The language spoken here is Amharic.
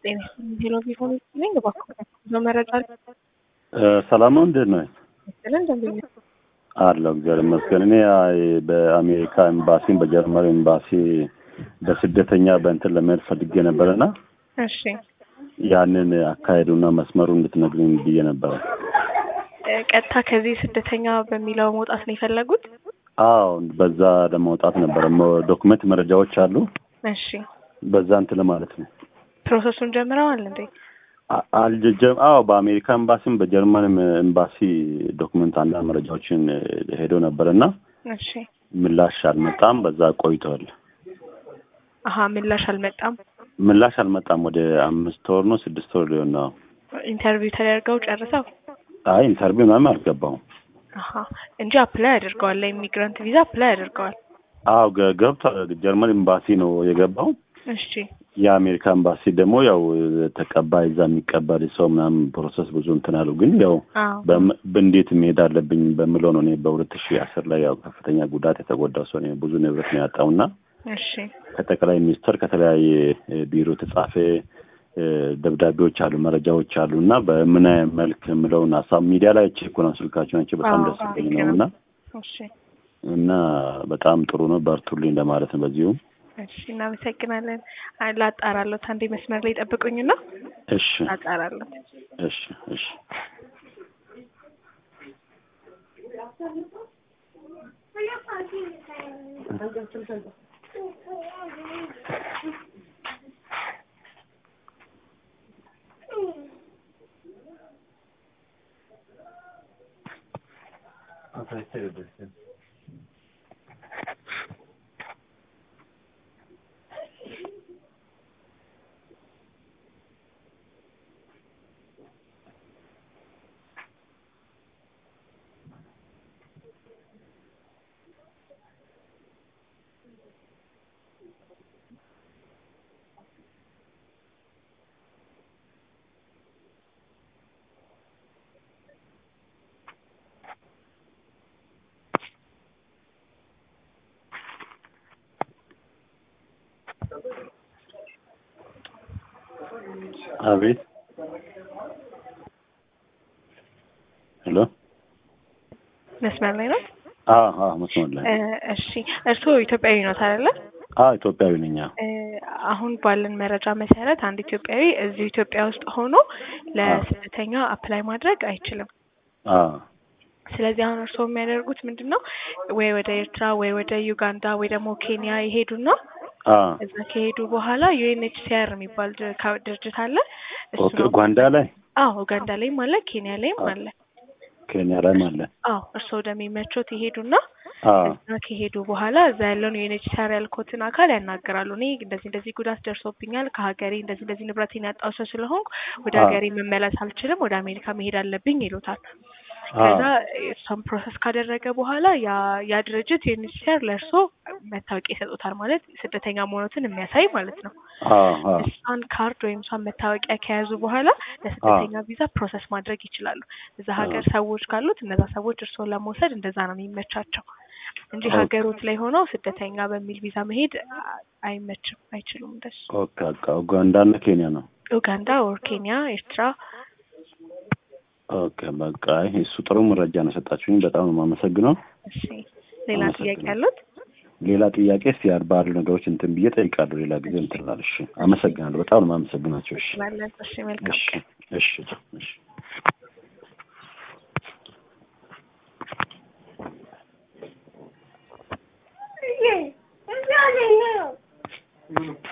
ጤና ሄሎ ቢሆን ነኝ እባክዎ በመረጃ ሰላም ነው። እንዴት ነው ስለ እንደምን አለው? እግዚአብሔር ይመስገን። እኔ አይ በአሜሪካ ኤምባሲን በጀርመን ኤምባሲ በስደተኛ በእንትን ለመሄድ ፈልጌ ነበርና እሺ ያንን አካሄዱና መስመሩ እንድትነግሪኝ ብዬ ነበረ። እ፣ ቀጥታ ከዚህ ስደተኛ በሚለው መውጣት ነው የፈለጉት? አዎ በዛ ለማውጣት ነበረ። ሞ- ዶክመንት መረጃዎች አሉ። እሺ በዛ እንትን ለማለት ነው። ፕሮሰሱን ጀምረዋል እንዴ? አ- አልጀጀም አዎ በአሜሪካ ኤምባሲም በጀርመንም ኤምባሲ ዶክመንት አንዳንድ መረጃዎችን እ፣ ሄዶ ነበርና እሺ ምላሽ አልመጣም። በዛ ቆይተዋል። አሀ ምላሽ አልመጣም። ምላሽ አልመጣም። ወደ አምስት ወር ነው ስድስት ወር ሊሆን ነው። ኢንተርቪው ተደርገው ጨርሰው አይ ኢንተርቪው ምናምን አልገባሁም። አሀ እንጂ አፕላይ አድርገዋል። ለኢሚግራንት ቪዛ አፕላይ አድርገዋል። አዎ ገ- ገብቷል። ጀርመን ኤምባሲ ነው የገባው። እሺ የአሜሪካ ኤምባሲ ደግሞ ያው ተቀባይ እዛ የሚቀበል ሰው ምናምን ፕሮሰስ ብዙ እንትን አሉ። ግን ያው አዎ በም- በእንዴት መሄድ አለብኝ በምለው ነው። እኔ በሁለት ሺህ አስር ላይ ያው ከፍተኛ ጉዳት የተጎዳው ሰው ነኝ። ብዙ ንብረት ነው ያጣውና እሺ ከጠቅላይ ሚኒስትር ከተለያየ እ፣ ቢሮ የተጻፈ እ፣ ደብዳቤዎች አሉ፣ መረጃዎች አሉ እና በምን አይነት መልክ የምለውን ሀሳብ ሚዲያ ላይ ቼክ ነው ስልካቸው ናቸው። በጣም አዎ፣ ደስ አዎ፣ ብሎኝ ልክ ነው ነው። እና እሺ እና በጣም ጥሩ ነው። በርቱልኝ ለማለት ነው በዚሁ እሺ እናመሰግናለን። አይ፣ ላጣራለሁ። አንዴ መስመር ላይ ጠብቁኝና እሺ ላጣራለሁ። እሺ እሺ አቤት ሄሎ መስመር ላይ ነው። አዎ አዎ መስመር ላይ እ፣ እሺ እርስዎ ኢትዮጵያዊ ኖት አይደለ? አዎ ኢትዮጵያዊ ነኝ አዎ እ፣ አሁን ባለን መረጃ መሰረት አንድ ኢትዮጵያዊ እዚሁ ኢትዮጵያ ውስጥ ሆኖ ለስደተኛ አፕላይ ማድረግ አይችልም። አዎ ስለዚህ አሁን እርስዎ የሚያደርጉት ምንድን ነው? ወይ ወደ ኤርትራ ወይ ወደ ዩጋንዳ ወይ ደግሞ ኬንያ ይሄዱና አዎ እዛ ከሄዱ በኋላ ዩኤንኤችሲአር የሚባል ድር- ካ- ድርጅት አለ። እሱ ኦኬ ነው። ኡጋንዳ ላይ አዎ ኡጋንዳ ላይም አለ፣ ኬንያ ላይም አዎ። አለ። ኬንያ ላይም አለ አዎ እርስዎ ወደሚመቾት ይሄዱና አዎ እዛ ከሄዱ በኋላ እዛ ያለውን ዩኤንኤችሲአር ያልኮትን አካል ያናገራሉ። እኔ እንደዚህ እንደዚህ ጉዳት ደርሶብኛል ከሀገሬ እንደዚህ እንደዚህ ንብረቴን ያጣው ሰው ስለሆንኩ ወደ አዎ። ሀገሬ መመለስ አልችልም፣ ወደ አሜሪካ መሄድ አለብኝ ይሉታል። አዎ ከዛ እሷን ፕሮሰስ ካደረገ በኋላ ያ ያ ድርጅት ዩኤንኤችሲአር ለእርሶ መታወቂያ ይሰጡታል። ማለት ስደተኛ መሆኑትን የሚያሳይ ማለት ነው። አዎ አዎ እሷን ካርድ ወይም እሷን መታወቂያ ከያዙ በኋላ ለስደተኛ ቪዛ ፕሮሰስ ማድረግ ይችላሉ። እዛ ሀገር ሰዎች ካሉት እነዛ ሰዎች እርስዎን ለመውሰድ እንደዛ ነው የሚመቻቸው እንጂ ኦኬ። ሀገሮት ላይ ሆነው ስደተኛ በሚል ቪዛ መሄድ አ- አይመችም፣ አይችሉም። እንደሱ ኦኬ በቃ ኡጋንዳና ኬንያ ነው ኡጋንዳ ኦር ኬንያ፣ ኤርትራ ኦኬ በቃ ይሄ እሱ ጥሩ መረጃ ነው የሰጣችሁኝ። በጣም ነው የማመሰግነው። እሺ ሌላ ጥያቄ አመሰግናለሁ። ያሉት? ሌላ ጥያቄ እስቲ ባሉ ነገሮች እንትን ብዬ ጠይቃለሁ። ሌላ ጊዜ እንትን እላለሁ። እሺ አመሰግናለሁ። በጣም ነው የማመሰግናቸው። እሺ ስላለን እሺ መልካም እሺ እሺ እሺ Yeah.